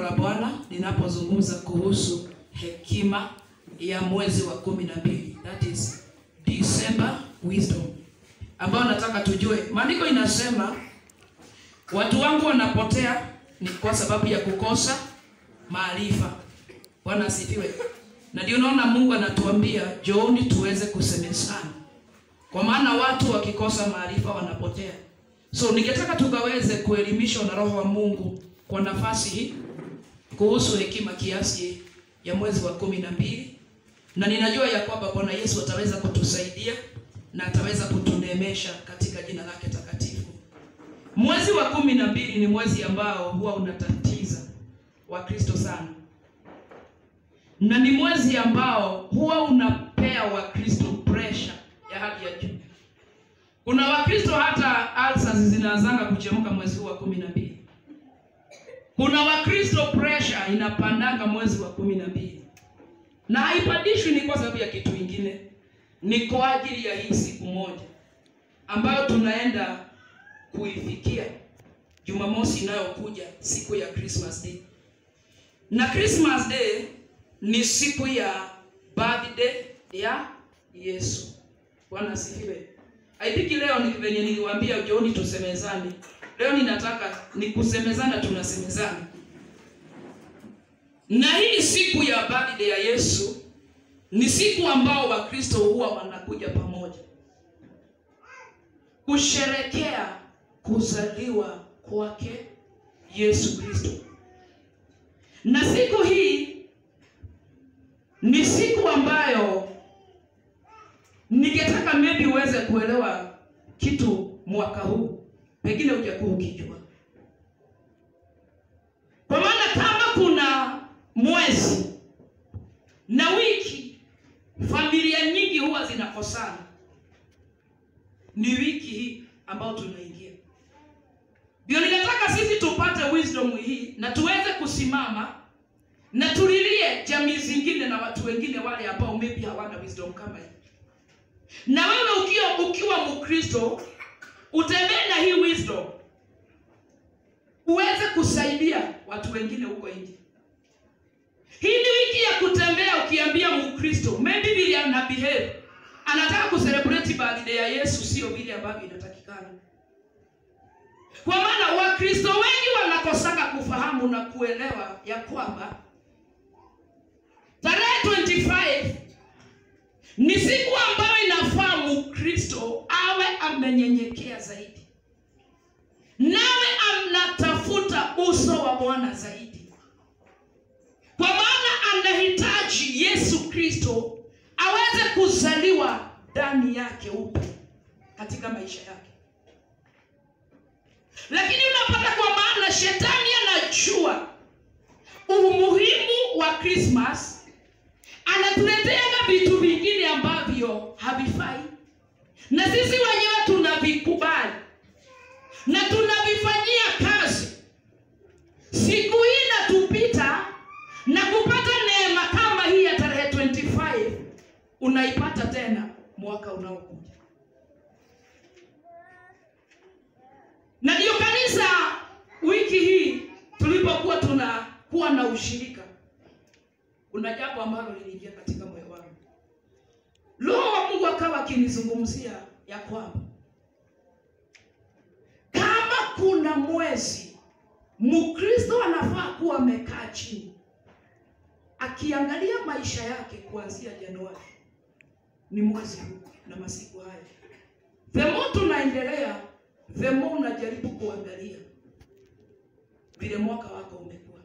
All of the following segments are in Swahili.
la Bwana linapozungumza kuhusu hekima ya mwezi wa kumi na mbili, that is December wisdom, ambayo nataka tujue. Maandiko inasema watu wangu wanapotea ni kwa sababu ya kukosa maarifa. Bwana asifiwe. Na ndio unaona Mungu anatuambia jooni tuweze kusemezana, kwa maana watu wakikosa maarifa wanapotea. So ningetaka tukaweze kuelimishwa na Roho wa Mungu kwa nafasi hii kuhusu hekima kiasi ya mwezi wa kumi na mbili, na ninajua ya kwamba Bwana Yesu ataweza kutusaidia na ataweza kutuneemesha katika jina lake takatifu. Mwezi wa kumi na mbili ni mwezi ambao huwa unatatiza Wakristo sana, na ni mwezi ambao huwa unapea Wakristo pressure ya hali ya juu. Kuna Wakristo hata ulcers zinaanzanga kuchemka mwezi huu wa kumi na mbili. Kuna Wakristo pressure inapandanga mwezi wa kumi na mbili, na haipandishwi ni kwa sababu ya kitu kingine, ni kwa ajili ya hii siku moja ambayo tunaenda kuifikia Jumamosi inayokuja, siku ya Christmas Day. Na Christmas Day ni siku ya birthday ya Yesu. Bwana asifiwe. I think leo ni venye niliwaambia jioni tusemezane. Leo ninataka ni kusemezana, tunasemezana. Na hii siku ya birthday ya Yesu ni siku ambao Wakristo huwa wanakuja pamoja kusherekea kuzaliwa kwake Yesu Kristo. Na siku hii ni siku ambayo ningetaka maybe uweze kuelewa kitu mwaka huu, pengine hujakuwa ukijua, kwa maana kama kuna mwezi na wiki familia nyingi huwa zinakosana, ni wiki hii ambayo tunaingia. Ndio ninataka sisi tupate wisdom hii na tuweze kusimama na tulilie jamii zingine na watu wengine wale ambao maybe hawana wisdom kama hii na wewe ukiwa ukiwa Mkristo utembee na hii wisdom uweze kusaidia watu wengine huko nje. Hii ni wiki ya kutembea ukiambia Mkristo maybe vile ana behave anataka kucelebrate birthday ya Yesu, sio vile ambavyo inatakikana. Kwa maana Wakristo wengi wanakosaka kufahamu na kuelewa ya kwamba tarehe 25 ni siku ambayo inafaa Mkristo awe amenyenyekea zaidi, nawe anatafuta uso wa Bwana zaidi, kwa maana anahitaji Yesu Kristo aweze kuzaliwa ndani yake upya katika maisha yake. Lakini unapata kwa maana shetani anajua umuhimu wa Christmas anatuleteanga vitu vingine ambavyo havifai, na sisi wenyewe tunavikubali na tunavifanyia kazi. Siku hii inatupita na kupata neema kama hii ya tarehe 25 unaipata tena mwaka unaokuja. Na ndiyo kanisa, wiki hii tulipokuwa tunakuwa na ushirika kuna jambo ambalo liliingia katika moyo wangu. Roho wa Mungu akawa akinizungumzia ya kwamba kama kuna mwezi Mkristo anafaa kuwa amekaa chini akiangalia maisha yake kuanzia Januari, ni mwezi huu na masiku haya. The more tunaendelea, the more unajaribu kuangalia vile mwaka wako umekuwa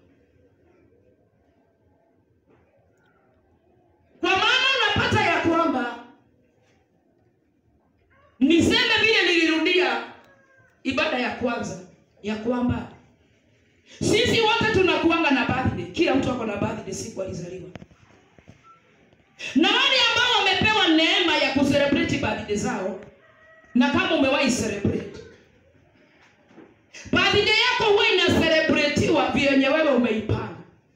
kwa maana unapata ya kwamba niseme vile nilirudia ibada ya kwanza ya kwamba sisi wote tunakuanga na birthday. Kila mtu ako na birthday siku alizaliwa, na wale ambao wamepewa neema ya kucelebrate birthday zao, na kama umewahi celebrate birthday yako, huwa inacelebratiwa vyenye wewe umeipanga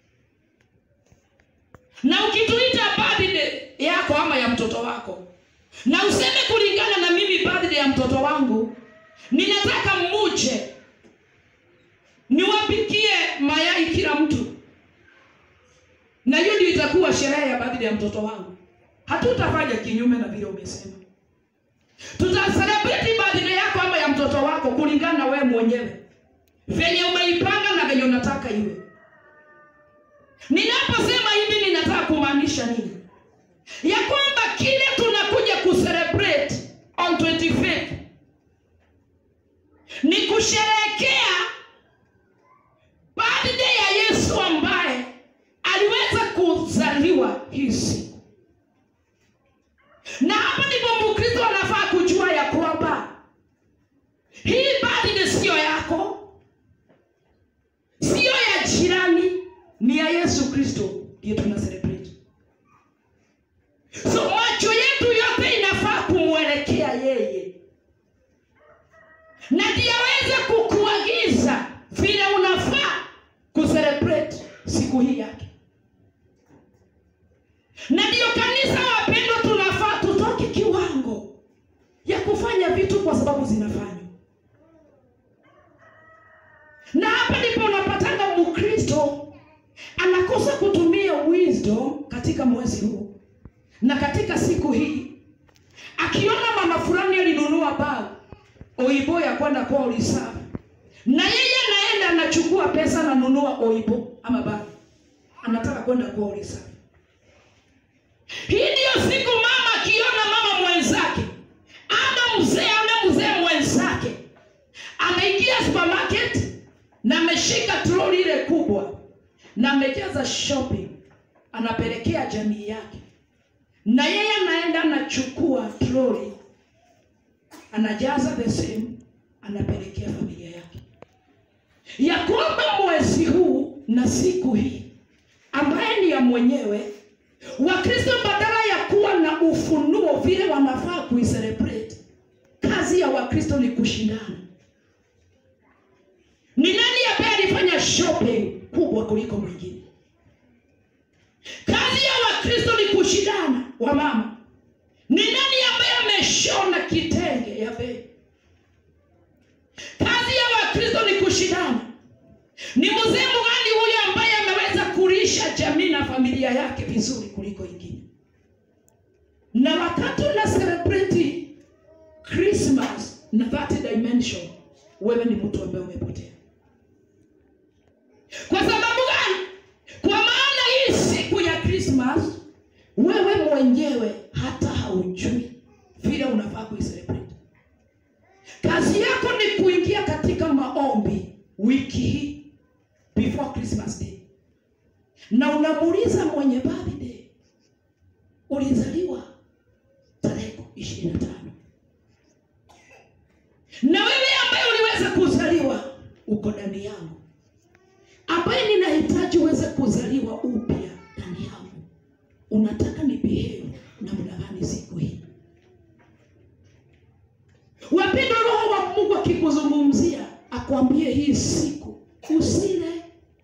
na ukituita birthday yako ama ya mtoto wako, na useme kulingana na mimi birthday ya mtoto wangu, ninataka muje niwapikie mayai kila mtu, na hiyo ndio itakuwa sherehe ya birthday ya mtoto wangu hatutafanya kinyume na vile umesema tutaselebrate birthday yako ama ya mtoto wako kulingana na wewe mwenyewe venye umeipanga na venye unataka iwe ninaposema hivi ninataka kumaanisha nini ya kwamba kile tunakuja kucelebrate on 25th ni kusherehekea birthday ya yesu ambaye aliweza kuzaliwa hii siku na hapa ndipo mkristo anafaa kujua ya kwamba hii birthday siyo yako siyo ya jirani ni ya yesu kristo ndiyo tuna celebrate so macho yetu yote inafaa kumwelekea yeye na ndiye aweze kukuagiza vile unafaa kucelebrate siku hii yake na ndiyo kanisa wapendwa tunafaa tutoke kiwango ya kufanya vitu kwa sababu zinafanywa na hapa ndipo unapatanga mkristo anakosa kutumia wisdom katika mwezi huu na katika siku hii akiona mama fulani alinunua bag oibo ya kwenda kwa reserve na yeye anaenda anachukua pesa ananunua oibo ama bag anataka kwenda kwa reserve hii ndiyo siku mama akiona mama mwenzake ama mzee ama mzee mwenzake ameingia supermarket na ameshika troli ile kubwa na amejaza shopping anapelekea jamii yake na yeye anaenda anachukua troli anajaza the same anapelekea familia yake ya kwamba mwezi huu na siku hii ambaye ni ya mwenyewe wakristo badala ya kuwa na ufunuo vile wanafaa kuicelebrate kazi ya wakristo ni kushindana ni nani ambaye alifanya shopping kubwa kuliko mwingine kazi ya wakristo ni kushindana wamama ni nani ambaye ameshona kitenge ya bei kazi ya wakristo ni kushindana ni mzee mgani huyo ambaye ameweza kulisha jamii na familia yake vizuri kuliko ingine na wakati una celebrate christmas na that dimension wewe ni mtu ambaye umepotea kwa sababu gani kwa maana hii siku ya christmas wewe mwenyewe hata haujui vile unafaa kuicelebrate kazi yako ni kuingia katika maombi wiki hii before christmas day na unamuuliza mwenye birthday ulizaliwa tarehe ishirini na tano na wewe ambaye uliweza kuzaliwa uko ndani yangu ambaye ninahitaji uweze kuzaliwa upya ndani yangu unataka ni behave namna gani siku hii wapendwa roho wa mungu akikuzungumzia akwambie hii siku usile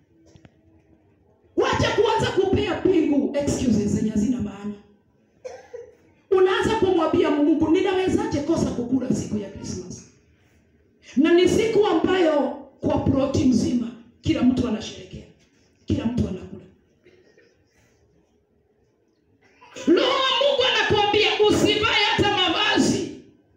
wacha kuanza kupea pingu excuses zenye hazina maana unaanza kumwambia mungu ninawezaje kosa kukula siku ya krismas na ni siku ambayo kwa ploti mzima kila mtu anasherekea kila mtu anakula roho wa mungu anakuambia usivae hata mavazi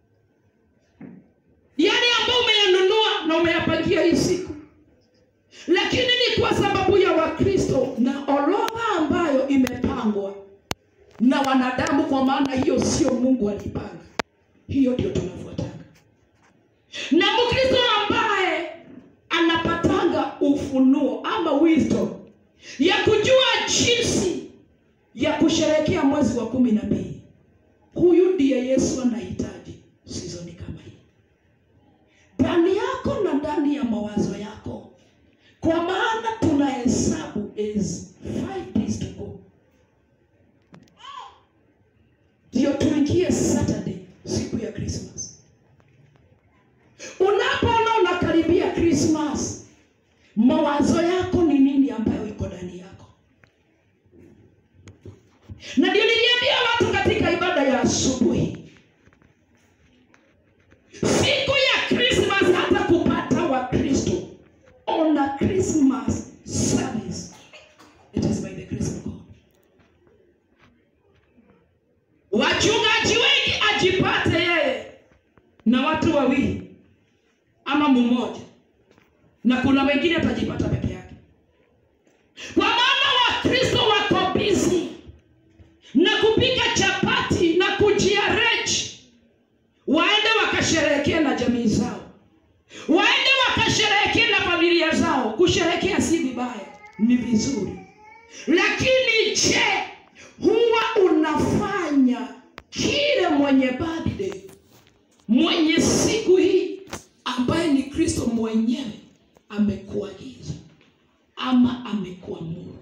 yale ambayo umeyanunua na umeyapangia hii siku lakini ni kwa sababu ya wakristo na orodha ambayo imepangwa na wanadamu kwa maana hiyo sio mungu alipanga hiyo ndio tunafuatanga na mkristo ambaye anapatanga ufunuo ama wisdom ya kujua jinsi ya kusherehekea mwezi wa kumi na mbili huyu ndiye yesu anahitaji sizoni kama hii ndani yako na ndani ya mawazo yako kwa maana tuna hesabu is five days to go ndio tuingie saturday siku ya christmas unapoona unakaribia christmas mawazo yako ni nini ambayo iko ndani yako na ndio niliambia watu katika ibada ya asubuhi siku ya christmas hata kupata wakristo on a christmas service it is by the grace of god wachungaji wengi ajipate yeye na watu wawili ama mmoja, na kuna wengine atajipata peke yake, kwa maana Wakristo wako busy na kupika chapati na kujiareji, waende wakasherehekea na jamii zao, waende wakasherehekea na familia zao. Kusherehekea si vibaya, ni vizuri, lakini je, huwa unafanya kile mwenye birthday mwenye siku hii ambaye ni Kristo mwenyewe amekuagiza ama amekuamuru?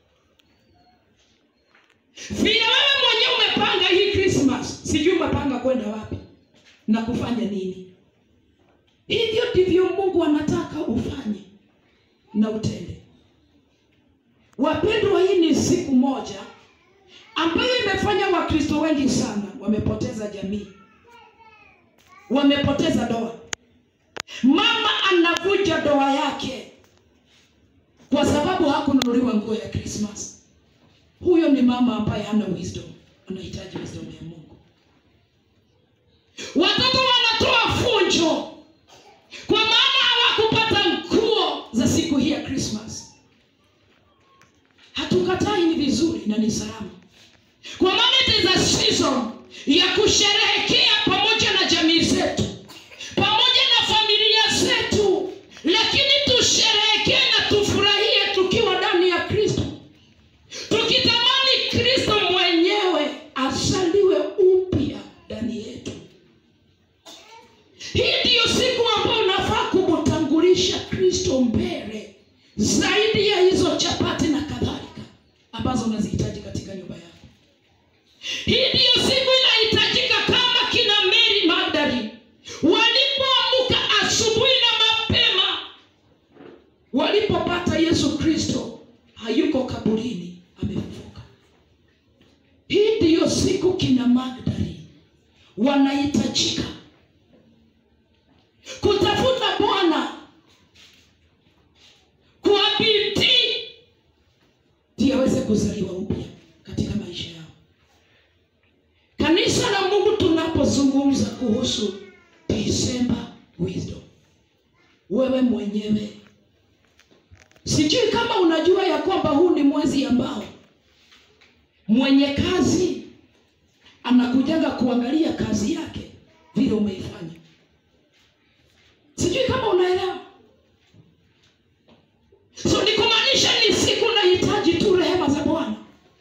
Vile wewe mwenyewe umepanga hii Christmas, sijui umepanga kwenda wapi na kufanya nini. Hivyo ndivyo Mungu anataka ufanye na utende. Wapendwa, hii ni siku moja ambayo imefanya Wakristo wengi sana wamepoteza jamii, wamepoteza doa. Mama anavuja doa yake kwa sababu hakununuliwa nguo ya Christmas. Huyo ni mama ambaye hana wisdom, anahitaji wisdom ya Mungu. Watoto wanatoa funjo kwa maana hawakupata nguo za siku hii ya Christmas. Hatukatai, ni vizuri na ni salama, kwa maana it is a season ya kusherehekea pamoja na jamii zetu, pamoja na familia zetu, lakini tusherehekee na tufurahie tukiwa ndani ya Kristo tukitamani Kristo mwenyewe asaliwe upya ndani yetu. Hii ndiyo siku ambayo unafaa kumtangulisha Kristo mbele zaidi ya hizo chapati na kadhalika ambazo unazihitaji katika nyumba yako. Hii ndiyo siku inahitajika kama kina Mary Magdalene walipoamka asubuhi na mapema walipopata Yesu Kristo hayuko kaburini, amefufuka. Hii ndiyo siku kina Magdalene wanahitajika kutafuta Bwana kwa bidii ili aweze kuzaliwa upya katika maisha yao. Kanisa la Mungu, tunapozungumza kuhusu December wisdom, wewe mwenyewe Sijui kama unajua ya kwamba huu ni mwezi ambao mwenye kazi anakujaga kuangalia kazi yake vile umeifanya. Sijui kama unaelewa. So ni kumaanisha ni siku nahitaji tu rehema za Bwana,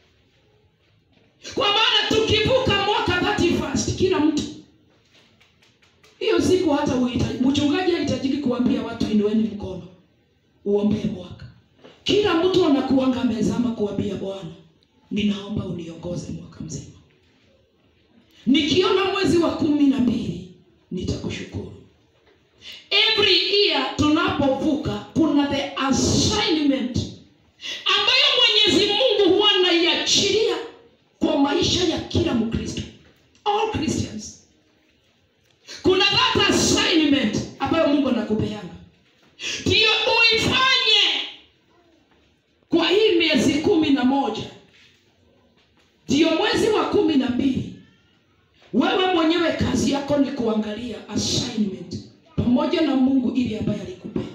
kwa maana tukivuka mwaka 31 kila mtu hiyo siku hata uhitaji mchungaji hahitajiki kuambia watu inueni mkono uombee mwaka. Kila mtu anakuanga amezama kuambia Bwana, ninaomba uniongoze mwaka mzima. Nikiona mwezi wa kumi na mbili nitakushukuru. Every year tunapovuka, kuna the assignment ambayo Mwenyezi Mungu huwa anaiachilia kwa maisha ya kila Mkristo, all Christians. Kuna that assignment ambayo Mungu anakupeanga ndiyo uifanye kwa hii miezi kumi na moja ndiyo mwezi wa kumi na mbili wewe mwenyewe kazi yako ni kuangalia assignment pamoja na Mungu ili ambaye alikupea,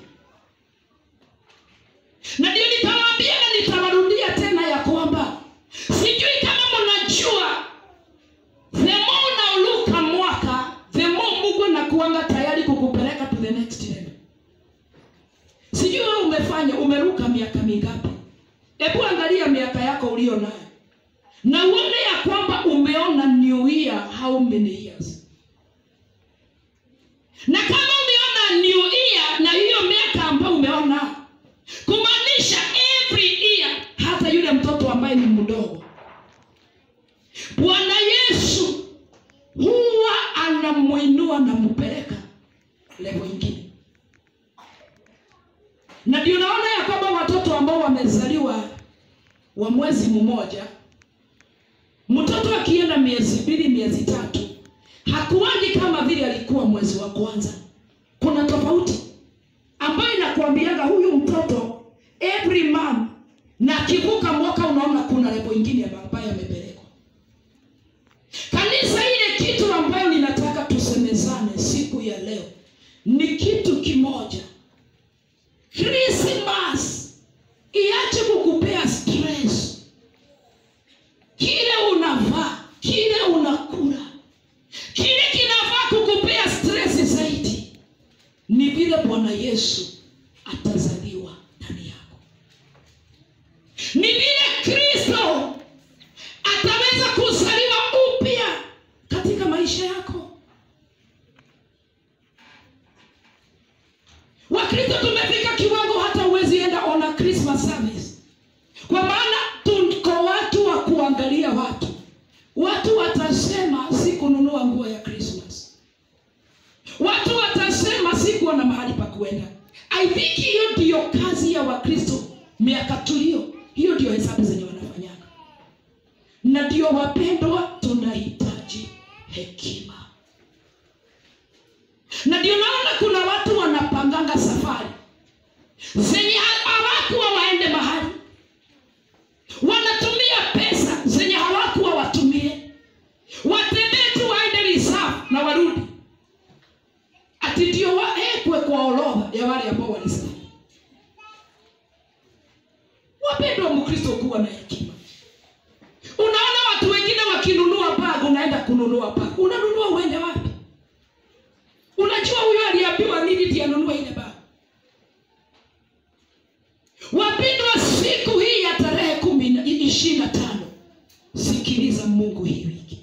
na ndio nitawaambia na nitawarudia tena ya kwamba sijui kama mnajua, the more unauluka mwaka the more Mungu anakuanga tayari kukupeleka to the next level. Sijui wewe umefanya umeruka miaka mingapi? Hebu angalia miaka yako ulio nayo na uone ya kwamba umeona new year how many years, na kama umeona new year na hiyo miaka ambayo umeona, kumaanisha every year, hata yule mtoto ambaye ni mdogo, Bwana Yesu huwa anamuinua na mpeleka level ingine na ndio naona ya kwamba watoto ambao wamezaliwa wa mwezi mmoja, mtoto akienda miezi mbili, miezi tatu, hakuwaji kama vile alikuwa mwezi wa kwanza. Kuna tofauti ambayo inakuambiaga huyu mtoto every month, na akivuka mwaka, unaona kuna level ingine ambayo amepelekwa. ni kitu kimoja krismas iache kukupea stress kile unavaa kile unakula kile kinavaa kukupea stress zaidi ni vile bwana yesu atazaliwa ndani yako ni vile kristo ataweza kuzaliwa upya katika maisha yako wakristo tumefika kiwango hata huwezi enda ona christmas service kwa maana tuko watu wa kuangalia watu watu watasema si kununua nguo ya christmas watu watasema si kuwa na mahali pa kuenda i think hiyo ndiyo kazi ya wakristo miaka tulio hiyo ndio hesabu zenye wanafanyaga na ndio wapendwa tunahitaji hekima na ndio naona kuna watu wanapanganga safari zenye ha- hawakuwa waende mahali wanatumia pesa zenye hawakuwa watumie watembee tu waende reserve na warudi ati ndio waekwe kwa orodha ya wale ambao walisafiri wapendwa mkristo kuwa na hekima unaona watu wengine wakinunua bag unaenda kununua bag unanunua uende wapi unajua huyo aliambiwa nini ndiye anunue ile bag wapendwa siku hii ya tarehe kumi na ishirini na tano sikiliza mungu hii wiki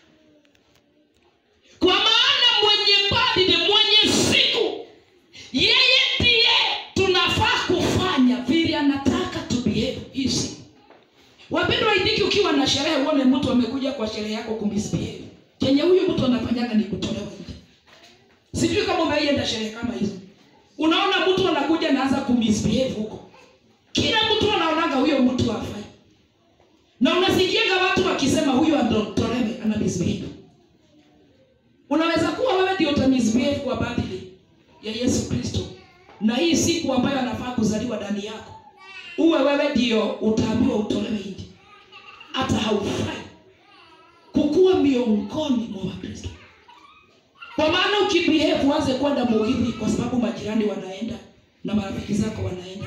kwa maana mwenye birthday mwenye siku yeye ndiye tunafaa kufanya vile anataka tubehave hii siku wapendwa idiki ukiwa na sherehe uone mtu amekuja kwa sherehe yako kumisbehave chenye huyu mtu anafanyaga ni kutolewa nje sijui kama umeienda sherehe kama hizo unaona mtu anakuja naanza kumisbehave huko kila mtu anaonaga huyo mtu afai na unasikiaga watu wakisema huyu adotolewe ana misbehave unaweza kuwa wewe ndio utamisbehave kwa birthday ya yesu kristo na hii siku ambayo anafaa kuzaliwa ndani yako uwe wewe ndio utaambiwa utolewe nje hata haufai kukuwa miongoni mwa wakristo kwa maana ukibehave uanze kwenda muhidhi kwa sababu majirani wanaenda na marafiki zako wanaenda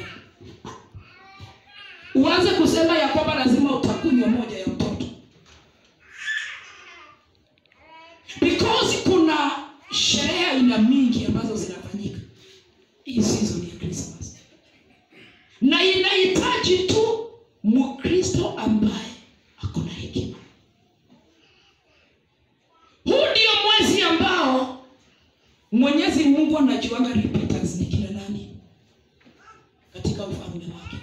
uanze kusema ya kwamba lazima utakunywa moja ya mtoto because kuna sherehe aina mingi ambazo zinafanyika hii season ya Christmas na inahitaji tu mkristo ambaye ako na hekima huu ndio mwezi ambao mwenyezi mungu anajuanga repeaters ni kina nani katika ufalme wake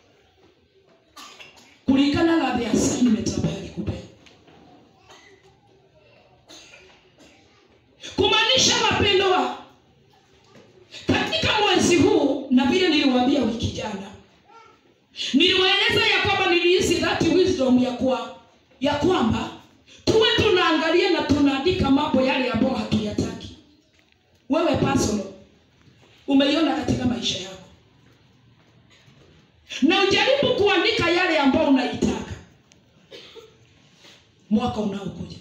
kulingana na the assignment ambayo alikupea kumaanisha mapendo wa katika mwezi huu na vile niliwaambia wiki jana niliwaeleza ya kwamba nilihisi that wisdom ya kwa ya kwamba tuwe tunaangalia na tunaandika mambo yale ambayo hatuyataki wewe personal umeiona katika maisha yako na ujaribu kuandika yale ambayo unaitaka mwaka unaokuja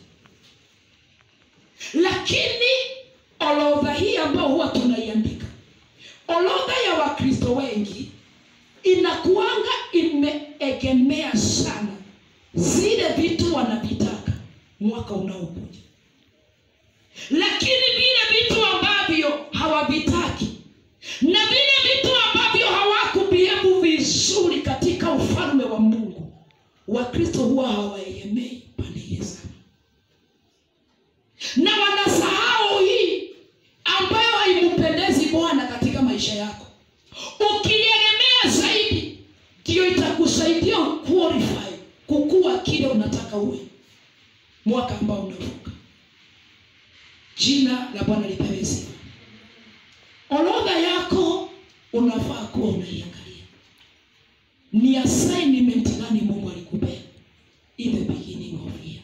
lakini orodha hii ambayo huwa tunaiandika orodha ya wakristo wengi inakuanga imeegemea sana zile vitu wanavitaka mwaka unaokuja lakini vile vitu ambavyo hawavitaki na vile vitu ambavyo hawakubihebu vizuri katika ufalme wa mungu wakristo huwa hawaegemei pande hiyo sana na wanasahau hii ambayo haimpendezi bwana katika maisha yako ukiegemea zaidi ndiyo itakusaidia qualify kukuwa kile unataka uwe mwaka ambao unavuka jina la bwana lipewe sifa orodha yako unafaa kuwa unaiangalia ni assignment gani mungu alikupea in the beginning of year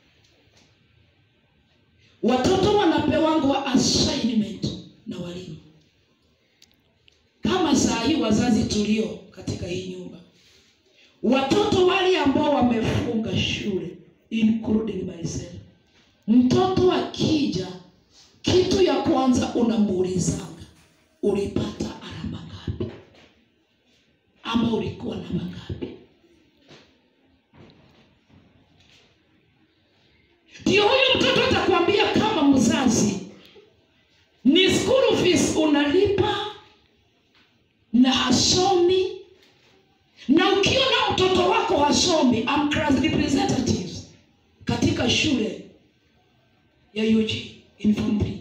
watoto wanapewangwa assignment na walimu kama saa hii wazazi tulio katika hii nyumba watoto wale ambao wamefunga shule including myself mtoto akija kitu ya kwa kwanza unamuulizanga ulipata alama ngapi ama ulikuwa na mangapi ndio huyu mtoto atakwambia kama mzazi ni school fees unalipa na hasomi na ukiona mtoto wako hasomi I'm class representative katika shule ya UG in form 3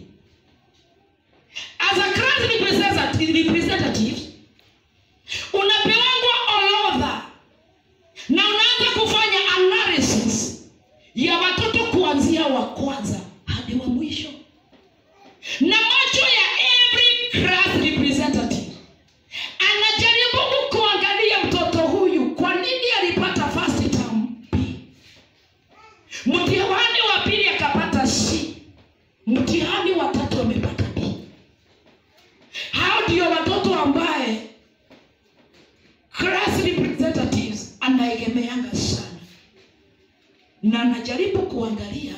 as a class representative, representative unapewangwa orodha na unaanza kufanya analysis ya watoto kuanzia wa kwanza hadi wa mwisho na macho ya every class representative anajaribu kuangalia mtoto huyu kwa nini alipata first term B mtihani wa pili akapata C mtihani wa tatu amepata B hao ndio watoto ambaye class representatives anaegemeanga sana na anajaribu kuangalia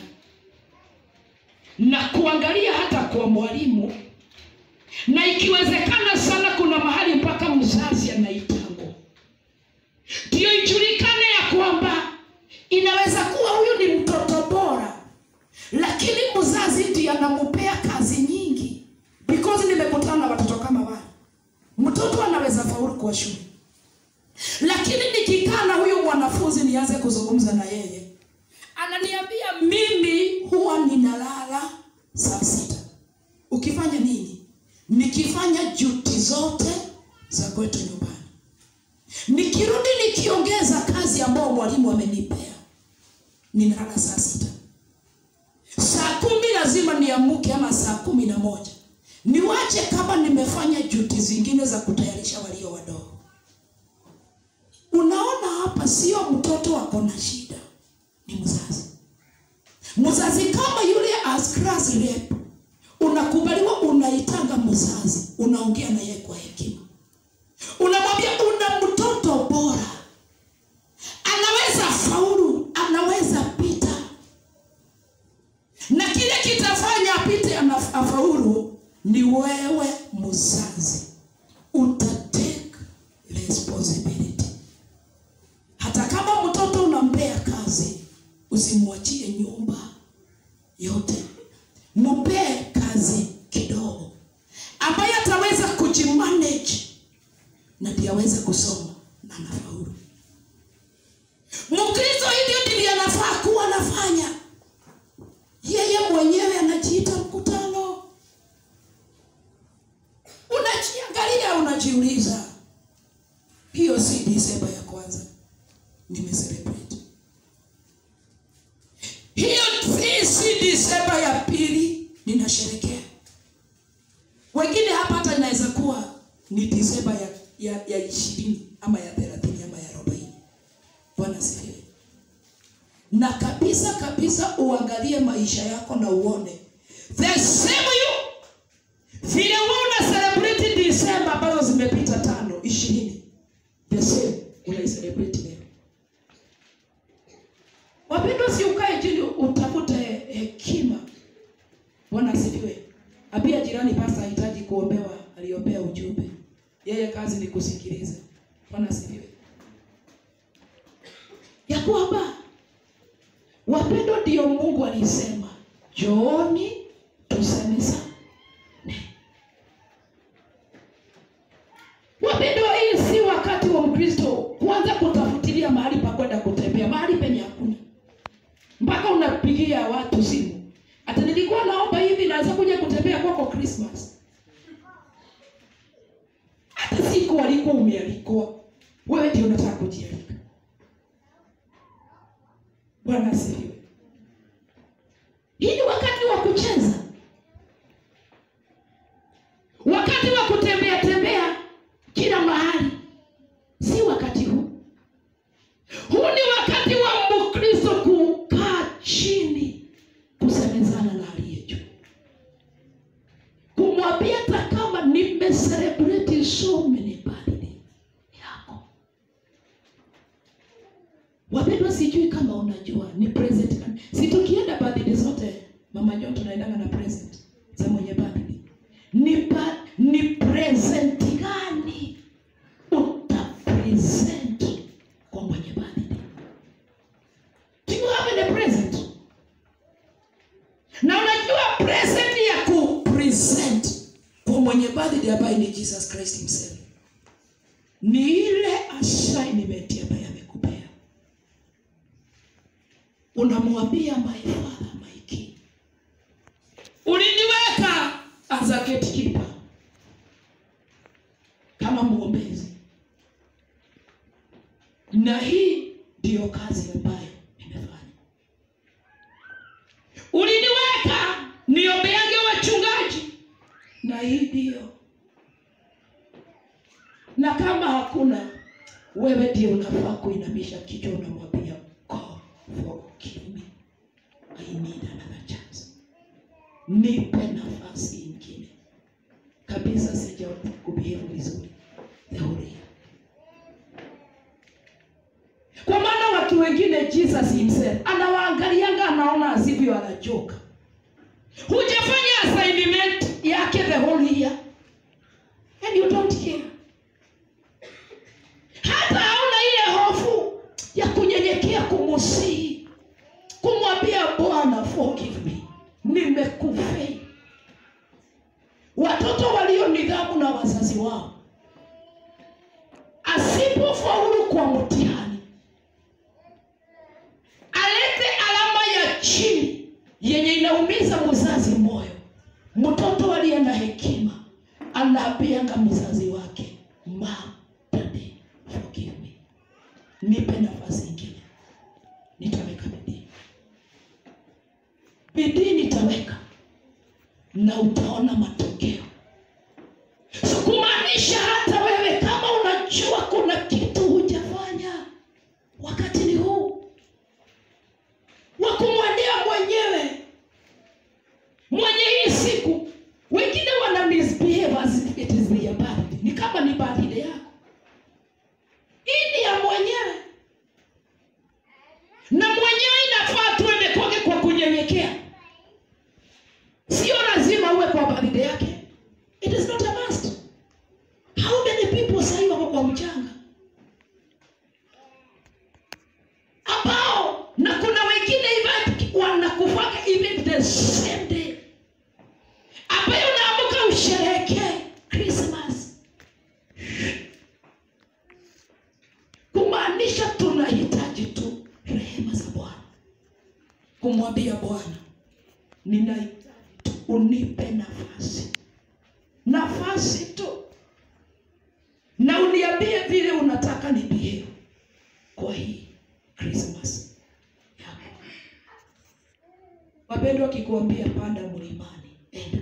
na kuangalia hata kwa mwalimu na ikiwezekana sana kuna mahali mpaka mzazi anaitangwa ndio ijulikane ya kwamba inaweza kuwa huyu ni mtoto bora lakini mzazi ndiye anampea kazi nyingi because nimekutana na watoto kama wale mtoto anaweza faulu kwa shule lakini nikikaa na huyu mwanafunzi nianze kuzungumza na yeye ananiambia mimi huwa ninalala saa sita ukifanya nini nikifanya juti zote za kwetu nyumbani nikirudi nikiongeza kazi ambayo mwalimu amenipea ninalala saa sita saa kumi lazima niamuke ama saa kumi na moja niwache kama nimefanya juti zingine za kutayarisha walio wadogo unaona hapa sio mtoto ako na shida ni mzazi mzazi kama yule as class rep unakubaliwa unaitanga mzazi unaongea na yeye kwa hekima unamwambia una mtoto bora anaweza faulu anaweza pita na kile kitafanya apite ana- afaulu ni wewe mzazi utatake responsibility hata kama mtoto unampea kazi usimwachie nyumba yote mpee kazi kidogo ambaye ataweza kujimanage na ndiye aweze kusoma na anafaulu mkristo hivyo ndivyo anafaa kuwa anafanya yeye mwenyewe anajiita mkutano unajiangalia unajiuliza hiyo si disemba ya kwanza nimecelebrate hiyo hii si disemba ya pili ninasherekea wengine hapa hata inaweza kuwa ni disemba ya ya ya ishirini ama ya thelathini ama ya arobaini bwana sifiwe na kabisa kabisa uangalie maisha yako na uone the same you vile wewe una celebrate disemba ambazo zimepita tano ishirini the same unaicelebrate leo wapendwa si ukae chini utafute hekima bwana asifiwe apia jirani pasta hahitaji kuombewa aliombea ujumbe yeye kazi ni kusikiliza bwana asifiwe ya kwamba wapendwa ndio mungu alisema jooni tusemezane wapendwa hii si wakati wa mkristo kuanza kutafutilia mahali pa kwenda kutembea mahali penye hakuna mpaka unapigia watu simu hata nilikuwa naomba hivi naweza kuja kutembea kwako krismas hata siku walikuwa umealikwa wewe ndio unataka kujialika bwana asifiwe hii ni wakati wa kucheza wakati wa kutembea tembea kila mahali si wakati huu huu ni wakati wa mkristo kukaa chini kusemezana na aliye juu kumwambia hata kama nimecelebrate so many birthday yako wapendwa sijui kama unajua ni present gani. si tukienda birthday zote mama John tunaendanga na present za mwenye birthday na unajua present ya kupresent kwa mwenye birthday ambaye ni jesus christ himself ni ile assignment ambaye amekupea unamwambia my father my king uliniweka as a gatekeeper kama mwombezi na hii ndiyo kazi ambayo nimefanya uliniweka niombeange wachungaji na hii ndiyo na kama hakuna wewe ndio unafaa kuinamisha kichwa unamwambia God forgive me I need another chance nipe nafasi ingine kabisa sija kubehave vizuri the whole year kwa maana watu wengine jesus himself anawaangalianga anaona asivyo anachoka hujafanya assignment yake the whole year and you don't care hata hauna ile hofu ya kunyenyekea kumusii kumwambia bwana forgive me nimekufei watoto walio nidhamu na wazazi wao asipofaulu kwa mtihani alete alama ya chini yenye inaumiza mzazi moyo mtoto aliye na hekima anaambianga mzazi wake ma daddy forgive me nipe nafasi ingine nitaweka bidii bidii nitaweka na utaona matokeo so kumaanisha hata wewe kama unajua kuna kitu hujafanya wakati ni huu wa kumwendea mwenyewe mwenye hii siku wengine wana misbehave as if it is their birthday ni kama ni birthday yako hii ni ya mwenyewe na mwenyewe inafaa tuende kwake kwa kunyenyekea sio lazima uwe kwa birthday yake it is not a must how many people sahii wako kwa mchanga ambao na kuna wengine even wanakufaka even the same day ambayo unaamuka usherehekee Christmas kumaanisha tunahitaji tu rehema za Bwana kumwambia Bwana ninahitaji tu unipe nafasi nafasi tu na uniambie vile unataka ni behave kwa hii Christmas yako. Wapendwa, akikuambia panda mlimani, enda.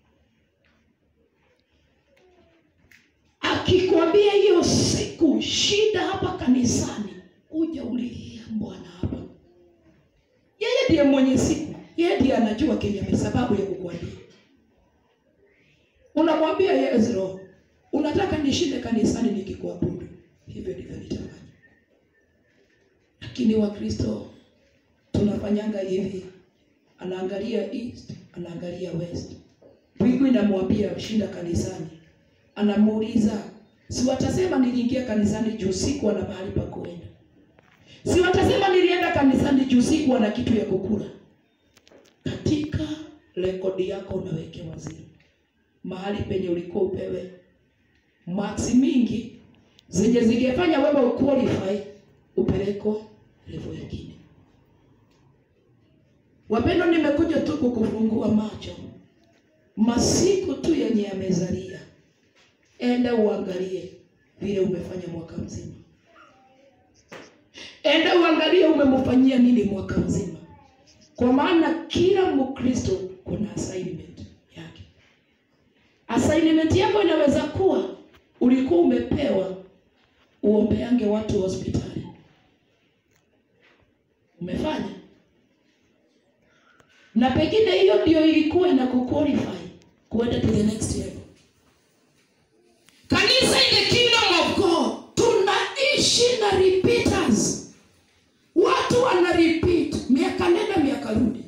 Akikwambia hiyo siku shida hapa kanisani, uja ulilia Bwana hapa. Yeye ndiye mwenye siku, yeye ndiye anajua kenye sababu ya kukuambia. Unamwambia yes, Roho, unataka nishinde kanisani nikikuabudu, hivyo ndivyo nitafanya. Lakini Wakristo tunafanyanga hivi, anaangalia east, anaangalia west. Mbingu inamwambia shinda kanisani, anamuuliza si watasema niliingia kanisani juu sikuwa na mahali pa kuenda, si watasema nilienda kanisani juu sikuwa na kitu ya kukula. Katika rekodi yako unawekewa zero, mahali penye ulikuwa upewe maksi mingi zenye zingefanya wewe uqualify upeleko level nyingine. Wapendwa, nimekuja tu kukufungua macho, masiku tu yenye yamezalia, enda uangalie vile umefanya mwaka mzima, enda uangalie umemfanyia nini mwaka mzima, kwa maana kila Mkristo kuna assignment yake. Assignment yako inaweza kuwa ulikuwa umepewa uombeange watu hospitali, umefanya na pengine hiyo ndio ilikuwa inakuqualify kuenda to the next level. Kanisa in the kingdom of God tunaishi na repeaters, watu wana repeat miaka nenda miaka rudi.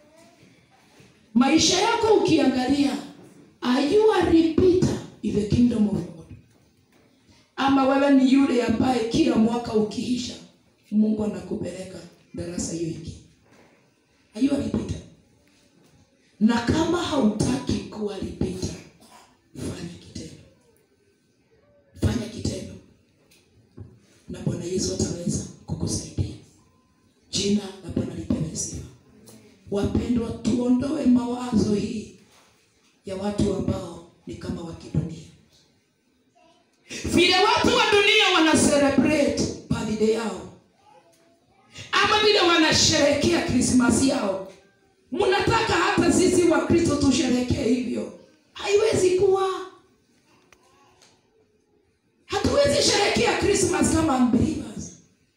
Maisha yako ukiangalia, are you a repeater in the kingdom of God, ama wewe ni yule ambaye kila mwaka ukiisha Mungu anakupeleka darasa hiyo hiki? Are you a repeater? na kama hautaki kuwa repeater fanya kitendo fanya kitendo na bwana yesu ataweza kukusaidia jina la bwana lipewe sifa wapendwa tuondoe mawazo hii ya watu ambao ni kama wa kidunia vile watu wa dunia wana celebrate birthday yao ama vile wanasherehekea krismasi yao mnataka hata sisi wa kristo tusherekee hivyo haiwezi kuwa hatuwezi sherekea krismas kama unbelievers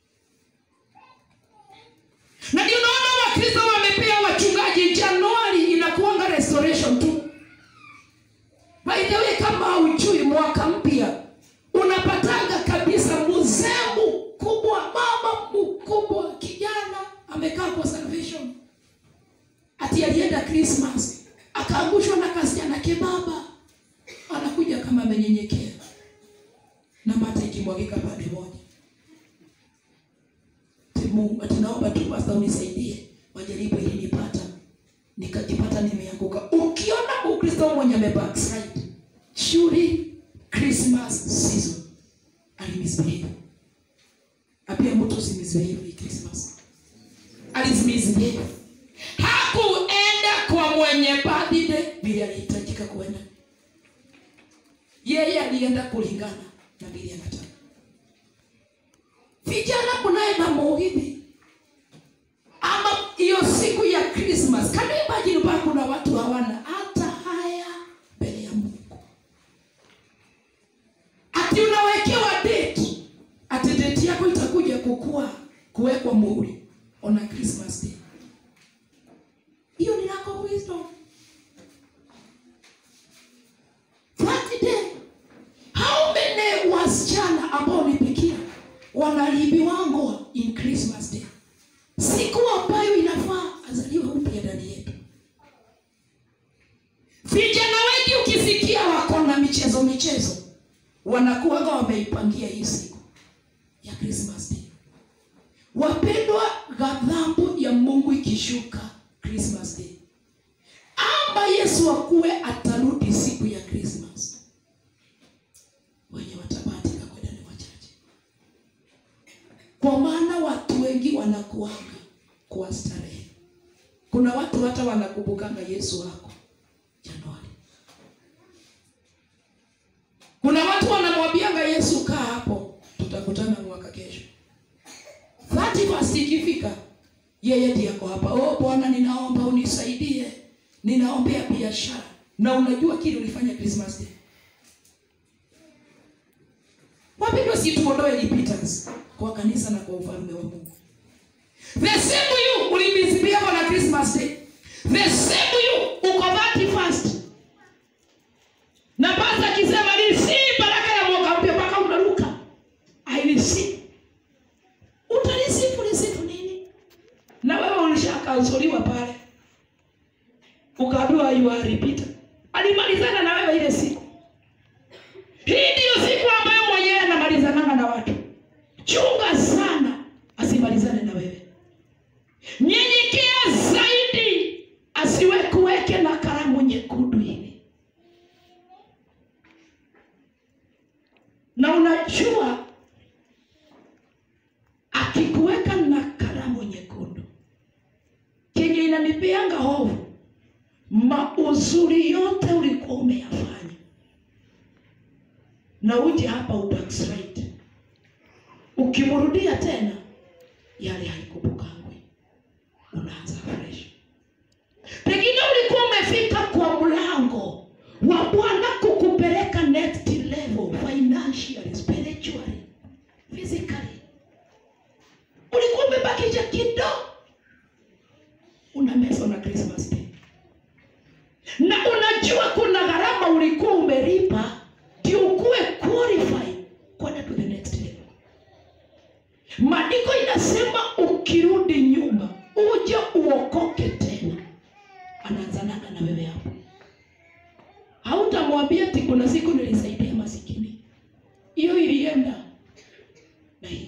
na ndio naona wakristo wamepea wachungaji januari inakuanga restoration tu by the way kama haujui mwaka mpya unapatanga kabisa mzee mkubwa mama mkubwa kijana amekaa kwa salvation ati alienda krismas akaangushwa na kasichana kebaba anakuja kama amenyenyekea na mata ikimwagika pande moja Ati Mungu ati naomba tu pasta unisaidie majaribu ilinipata nikajipata nimeanguka ukiona ukristo mwenye amebackslide shuri christmas season alimisbehave apia mtu usimisbehave hii christmas alimisbehave hakuenda kwa mwenye birthday vile alihitajika kuenda yeye alienda kulingana na vile anataka vijana mnaye na muhidhi ama hiyo siku ya christmas can you imagine ba kuna watu hawana hata haya mbele ya mungu ati unawekewa date ati date yako itakuja kukua kuwekwa muhuri on a christmas day hiyo ni lack of wisdom that day how many wasichana ambao ni bikira wanalibiwango in christmas day siku ambayo inafaa azaliwe upya ndani yetu vijana wengi ukisikia wako na michezo michezo wanakuwaga wameipangia hii siku ya christmas day wapendwa ghadhabu ya mungu ikishuka christmas day ama yesu akuwe atarudi siku ya christmas wenye watabahatika kwenda ni wachache kwa maana watu wengi wanakuanga kwa starehe kuna watu hata wanakumbukanga yesu wako januari kuna watu wanamwambianga yesu kaa hapo tutakutana mwaka kesho thati fast ikifika yeye ndiye ako hapa oh bwana ninaomba unisaidie ninaombea biashara na unajua kile ulifanya christmas day wapendwa si tuondoe repentance kwa kanisa na kwa ufalme wa mungu the same you ulimisibiako na christmas day the same you uko thati fast na pasta akisema nisi baraka ya mwaka mpya mpaka unaruka ailisi utalisifu lisifu nini na wewe ulishakansoliwa pale ukaambiwa you are repeater alimalizana na wewe ile siku hii ndiyo siku ambayo mwenyewe anamalizananga na watu chunga sana asimalizane na wewe nyenyekea zaidi asiwekuweke na karamu nyekundu hivi na unajua akikuweka na karamu nyekundu kenye inanipeanga hofu mauzuri yote ulikuwa umeyafanya na uje hapa ubackslide ukimrudia tena yale haikumbukangwi unaanza fresh pengine ulikuwa umefika kwa mlango wa bwana kukupeleka next level financially spiritually physically ulikuwa umebakisha kidogo unamezwa na christmas day na unajua kuna gharama ulikuwa umelipa ndio ukuwe qualified kwenda to the next level maandiko inasema ukirudi nyuma uje uokoke tena anaanzanaga na wewe hapo hautamwambia ati kuna siku nilisaidia masikini hiyo ilienda na hiyo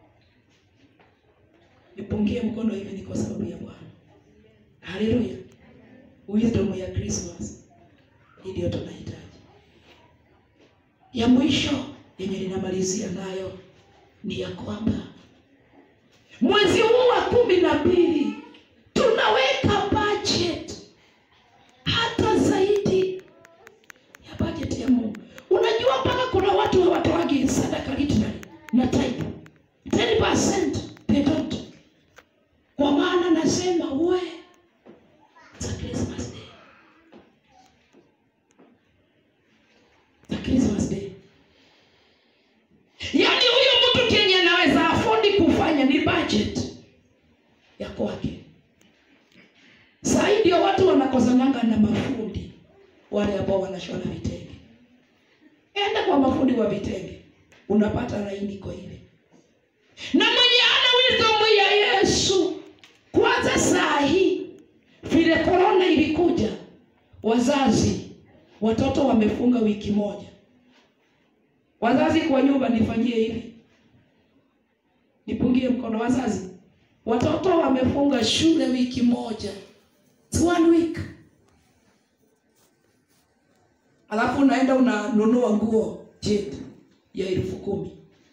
nipungie mkono hivi ni kwa sababu ya bwana haleluya wisdom ya Christmas. Hii ndio tunahitaji. Ya mwisho yenye ninamalizia nayo ni ya kwamba mwezi huu wa kumi na mbili tunaweka budget hata zaidi ya budget ya Mungu. Unajua mpaka kuna watu hawatoagi sadaka literally na tithe 10% they don't, kwa maana nasema we it's a Christmas day, it's a Christmas day. Yaani huyo mtu kenye anaweza afodi kufanya ni budget ya kwake. Saa hii ndio watu wanakosananga na mafundi wale ambao wanashona vitenge. Enda kwa mafundi wa vitenge, unapata laini iko ile. Na mwenye ana wisdom ya Yesu, kwanza saa hii vile korona ilikuja, wazazi watoto wamefunga wiki moja. Wazazi kwa nyumba, nifanyie hivi, nipungie mkono. Wazazi, watoto wamefunga shule wiki moja, It's one week alafu unaenda unanunua nguo jet ya elfu kumi.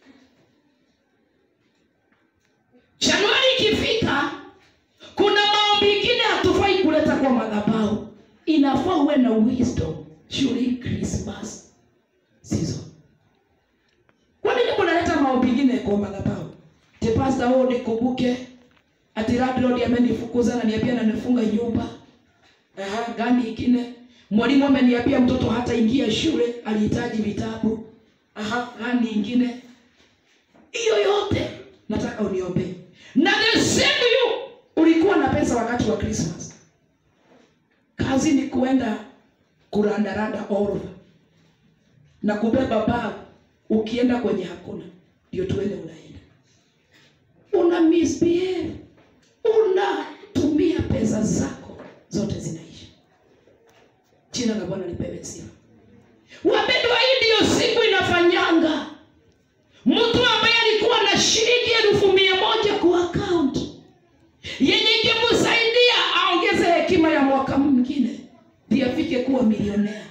Januari ikifika, kuna maombi ingine hatufai kuleta kwa madhabahu, inafaa uwe na wisdom during Christmas season. Kwa nini mnaleta maombi ingine kwa madhabahu? Te pastor, wewe nikumbuke ati landlord amenifukuza na niambia ananifunga nyumba. Aha, gani ingine? Mwalimu ameniambia mtoto hata ingia shule, alihitaji vitabu. Aha, gani ingine? Hiyo yote nataka uniombee. Na the same you ulikuwa na pesa wakati wa Christmas. Kazi ni kuenda kurandaranda over na kubeba bag, ukienda kwenye hakuna, ndio tuende unaenda, una misbehave, unatumia pesa zako zote zinaisha. Jina la Bwana lipewe sifa. Wapendwa, hii ndiyo siku inafanyanga mtu ambaye alikuwa na shilingi elfu mia moja kwa account yenye ingemsaidia aongeze hekima ya mwaka mwingine ndio afike kuwa milionea,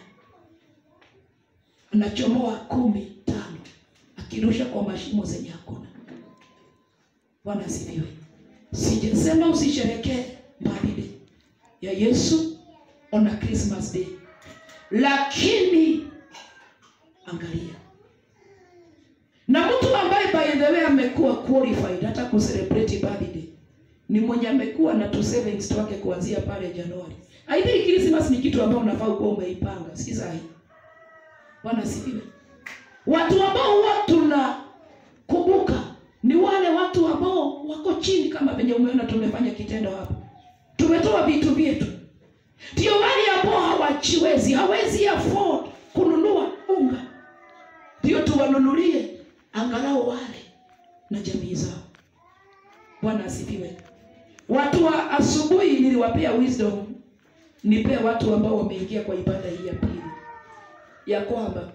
anachomoa kumi tano akirusha kwa mashimo zenye hakuna. Bwana asifiwe. Sijasema usisherekee birthday ya Yesu on a Christmas day, lakini angalia na mtu ambaye by the way amekuwa qualified hata kucelebrate birthday ni mwenye amekuwa na tu savings wake kuanzia pale Januari. I think Christmas ni kitu ambao unafaa kuwa umeipanga, si sahi. Bwana asifiwe. Watu ambao huwa tunakumbuka ni wale watu ambao wako chini, kama venye umeona tumefanya kitendo hapa, tumetoa vitu vyetu, ndio wale ambao hawachiwezi, hawezi afford kununua unga, ndio tuwanunulie angalau wale na jamii zao. Bwana asifiwe. Watu wa asubuhi niliwapea wisdom, nipea watu ambao wameingia kwa ibada hii ya pili, ya kwamba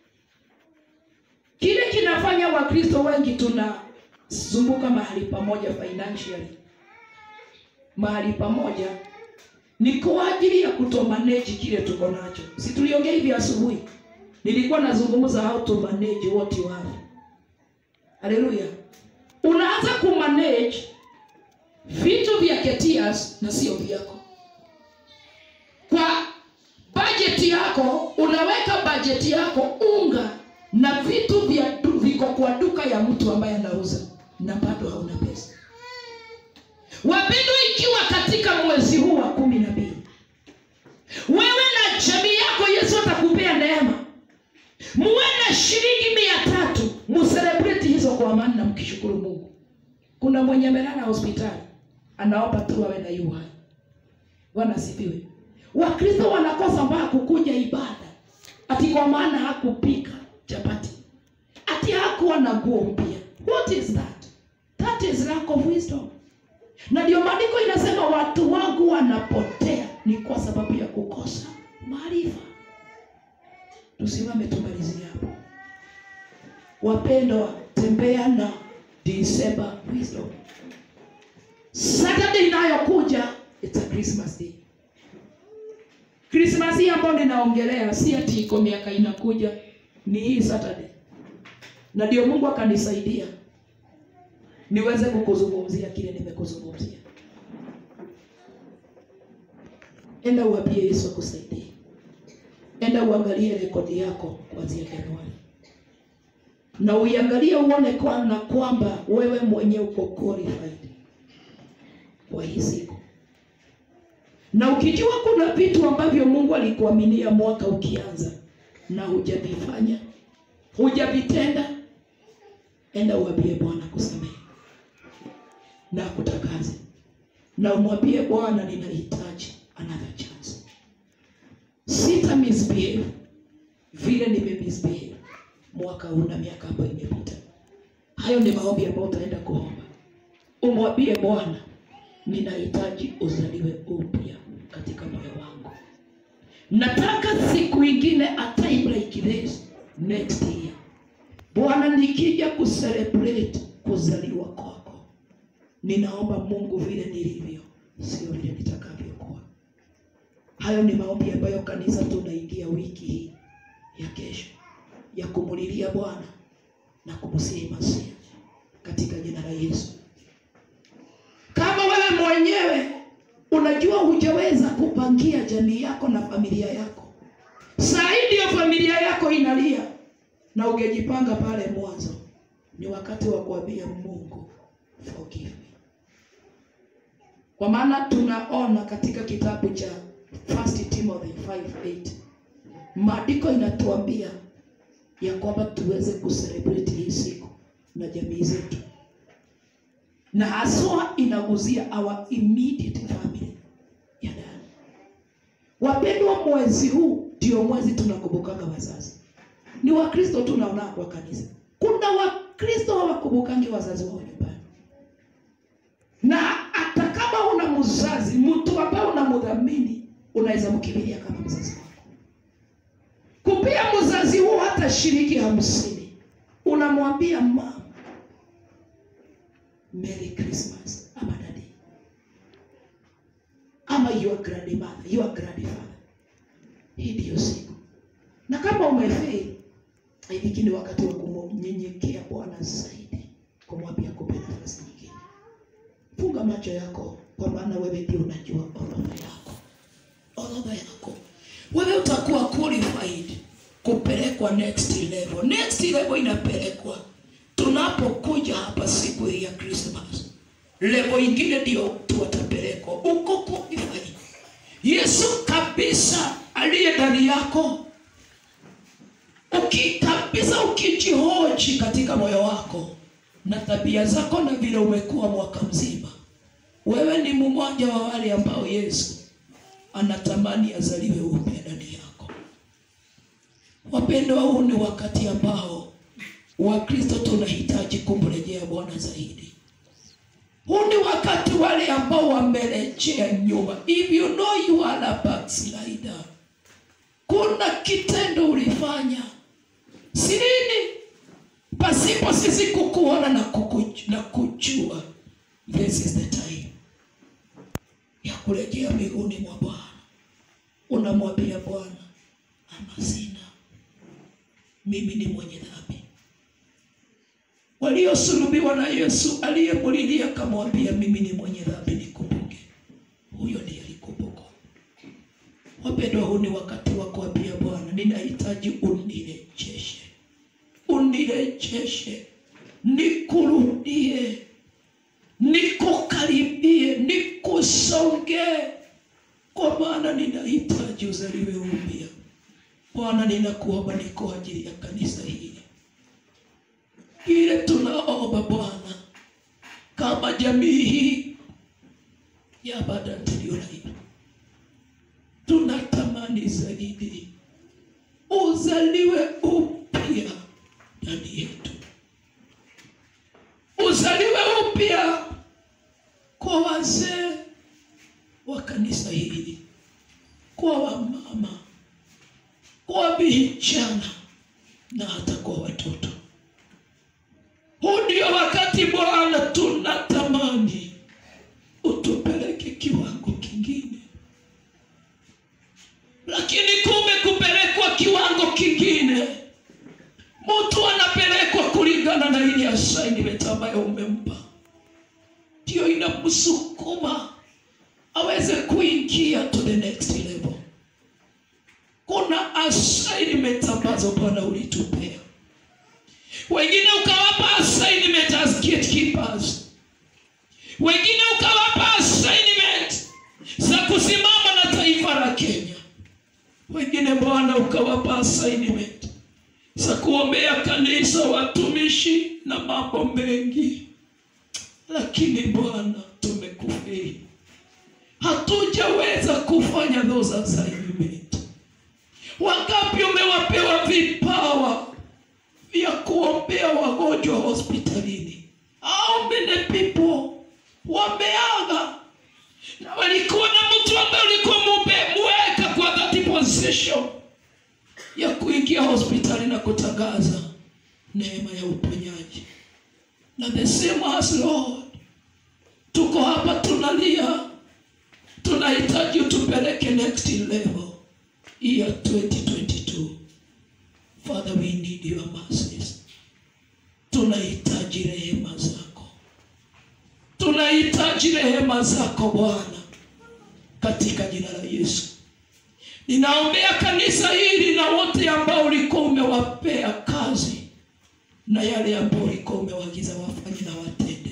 kile kinafanya Wakristo wengi tunazunguka mahali pamoja financially, mahali pamoja ni kwa ajili ya kutomanage kile tuko nacho. Si tuliongea hivi asubuhi, nilikuwa nazungumza how to manage what you have. Haleluya! Unaanza kumanage vitu vya Ketias na sio vyako. Kwa bajeti yako unaweka bajeti yako unga na vitu vya du- viko kwa duka ya mtu ambaye anauza na bado hauna pesa. Wapendwa, ikiwa katika mwezi huu wa kumi na mbili wewe na jamii yako, Yesu atakupea neema, muwe na shilingi mia tatu muselebreti hizo kwa amani na mkishukuru Mungu. Kuna mwenye amelala hospitali anaomba tu awe na yu hai. Bwana asifiwe. Wakristo wanakosa mpaka kukuja ibada ati kwa maana hakupika chapati, ati hakuwa na nguo mpya. What is that? That is lack of wisdom. Na ndio maandiko inasema watu wangu wanapotea ni kwa sababu ya kukosa maarifa. Tusimame tumalizie hapo. Wapendwa, tembea na December wisdom. Saturday inayokuja it's a Christmas day. Krismasi hii ambayo ninaongelea si ati iko miaka inakuja, ni hii Saturday, na ndio Mungu akanisaidia niweze kukuzungumzia kile nimekuzungumzia. Enda uambie Yesu akusaidie. Enda uangalie rekodi yako kuanzia Januari na uiangalie uone kwa na kwamba wewe mwenyewe uko qualified kwa hii siku, na ukijua kuna vitu ambavyo Mungu alikuaminia mwaka ukianza na hujavifanya, hujavitenda, enda uambie Bwana kusamehe na akutakaze, na umwambie Bwana, ninahitaji another chance. Sita misbehave vile nime misbehave mwaka huu na miaka ambayo imepita. Hayo ni maombi ambayo utaenda kuomba, umwambie Bwana, ninahitaji uzaliwe upya katika moyo wangu. Nataka siku ingine a time like this next year, Bwana, nikija kucelebrate kuzaliwa kwako, ninaomba Mungu vile nilivyo, sio vile nitakavyokuwa. Hayo ni maombi ambayo kanisa tunaingia wiki hii ya kesho ya kumulilia Bwana na kumsihi Masia katika jina la Yesu. Kama wewe mwenyewe unajua hujaweza kupangia jamii yako na familia yako, saa hii ndiyo familia yako inalia na ungejipanga pale mwanzo, ni wakati wa kuambia Mungu forgive me. Kwa maana tunaona katika kitabu cha 1 Timothy 5:8 maandiko inatuambia ya kwamba tuweze kucelebrate hii siku na jamii zetu, na haswa inaguzia our immediate family ya ndani. Wapendwa, mwezi huu ndio mwezi tunakumbukaga wazazi. Ni Wakristo tunaona kwa kanisa, kuna Wakristo hawakumbukangi wazazi wao nyumbani, na hata kama una mzazi, mtu ambaye unamdhamini, unaweza mkimbilia kama mzazi wako kupia mzazi huo hata shilingi hamsini, unamwambia mama Merry Christmas ama dadi ama your grandmother, your grandfather. Hii ndiyo siku, na kama umefeli, hiki ni wakati wa kumnyenyekea Bwana zaidi, kumwambia kupe nafasi nyingine. Funga macho yako, kwa maana wewe ndio unajua orodha yako, orodha yako wewe utakuwa qualified kupelekwa next level. Next level inapelekwa tunapokuja hapa siku hii ya Christmas. Level ingine ndio tuwatapelekwa uko qualified. Yesu kabisa aliye ndani yako, uki kabisa ukijihoji katika moyo wako na tabia zako na vile umekuwa mwaka mzima, wewe ni mmoja wa wale ambao Yesu anatamani azaliwe upya ndani yako. Wapendwa, huu ni wakati ambao Wakristo tunahitaji kumrejea Bwana zaidi. Huu ni wakati wale ambao wamerejea nyuma. If you know you are a backslider, kuna kitendo ulifanya sirini pasipo sisi kukuona na, kuku, na kujua. This is the time ya kurejea miguuni mwa Bwana. Unamwambia Bwana, ama sina, mimi ni mwenye dhambi. Waliosulubiwa na Yesu aliyemulilia akamwambia, mimi ni mwenye dhambi, nikumbuke. Huyo ndiye alikumbukwa. Wapendwa, huu ni wakati wa kuambia Bwana, ninahitaji unirejeshe, unirejeshe, nikurudie nikukaribie, nikusongee, kwa maana ninahitaji uzaliwe upya. Bwana, ninakuomba ni kwa ajili ya kanisa hili, ile tunaomba Bwana, kama jamii hii ya Badant Live, tunatamani zaidi uzaliwe upya ndani yetu uzaliwe upya kwa wazee wa kanisa hili, kwa wamama, kwa vijana na hata kwa watoto. Huu ndio wakati Bwana tunatamani utupeleke kiwango kingine. kingine mtu anapelekwa kulingana na ile assignment ambayo umempa ndio inamsukuma aweze kuingia to the next level kuna assignment ambazo bwana ulitupea wengine ukawapa assignment as gatekeepers wengine ukawapa assignment za kusimama na taifa la kenya wengine bwana ukawapa assignment za kuombea kanisa watumishi na mambo mengi lakini bwana tumekufei hatujaweza kufanya those assignment wangapi umewapewa vipawa vya kuombea wagonjwa hospitalini how many people wameaga na walikuwa na mtu ambaye ulikuwa mumeweka kwa that position ya kuingia hospitali na kutangaza neema ya uponyaji na the same as Lord tuko hapa tunalia tunahitaji utupeleke next level year 2022 Father we need your mercies tunahitaji rehema zako tunahitaji rehema zako Bwana katika jina la Yesu ninaombea kanisa hili na wote ambao ulikuwa umewapea kazi na yale ambayo ulikuwa umewaagiza wafanye na watende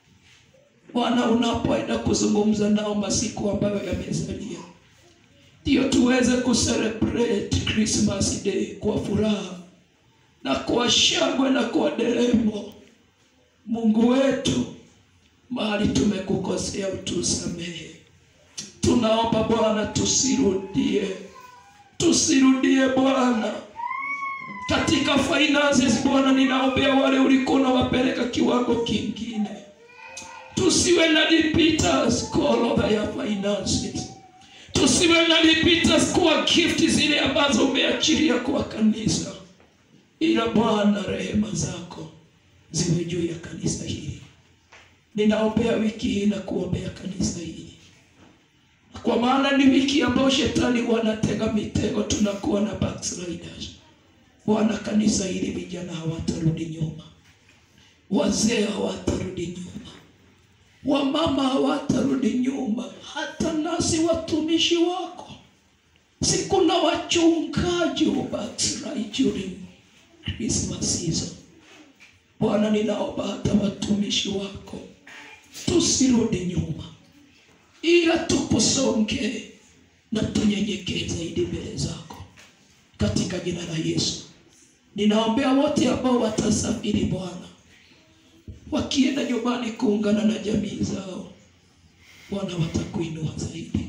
Bwana unapoenda kuzungumza nao masiku ambayo yamesalia ndio tuweze kucelebrate Christmas Day kwa furaha na kwa shangwe na kwa deremo. Mungu wetu, mahali tumekukosea utusamehe. Tunaomba Bwana tusirudie, tusirudie Bwana katika finances. Bwana, ninaombea wale ulikuwa unawapeleka kiwango kingine, tusiwe na repeaters call over your finances tusiwe na repeaters kwa gift zile ambazo umeachilia kwa kanisa, ila Bwana, rehema zako ziwe juu ya kanisa hili. Ninaombea wiki hii na kuombea kanisa hili, kwa maana ni wiki ambayo shetani wanatega mitego, tunakuwa na backsliders. Bwana, kanisa hili vijana hawatarudi nyuma, wazee hawatarudi nyuma, wamama hawatarudi nyuma, hata nasi watumishi wako. Si kuna wachungaji wa backslide during Christmas season. Bwana, ninaomba hata watumishi wako tusirudi nyuma, ila tukusonge na tunyenyekee zaidi mbele zako katika jina la Yesu. Ninaombea wote ambao watasafiri Bwana, wakienda nyumbani kuungana na jamii zao, Bwana watakuinua zaidi,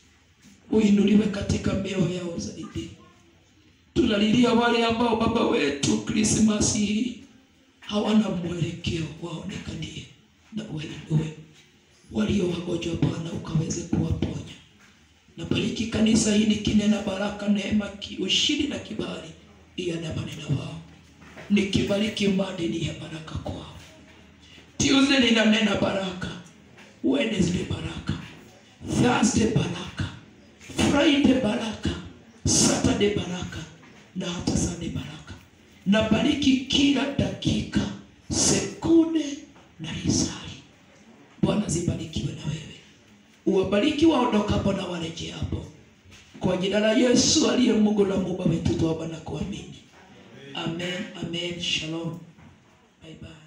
uinuliwe katika mioyo yao zaidi. Tunalilia wale ambao baba wetu Krismasi hii hawana mwelekeo, waonekanie na wainue. Walio wagonjwa Bwana ukaweze kuwaponya. Na bariki kanisa hili kinena baraka, neema, ki- ushindi na kibali iandamane na wao. Nikibariki maadili ya baraka kwao. Tuesday ninanena baraka, Wednesday baraka, Thursday baraka, Friday baraka, Saturday baraka na hata Sunday baraka. Na bariki kila dakika, sekunde na risali. Bwana zibarikiwe na wewe, uwabariki waondokapo na warejeapo, kwa jina la Yesu aliye Mungu na Muumba wetu, tuomba na kuamini. Amen, amen. Shalom, bye bye.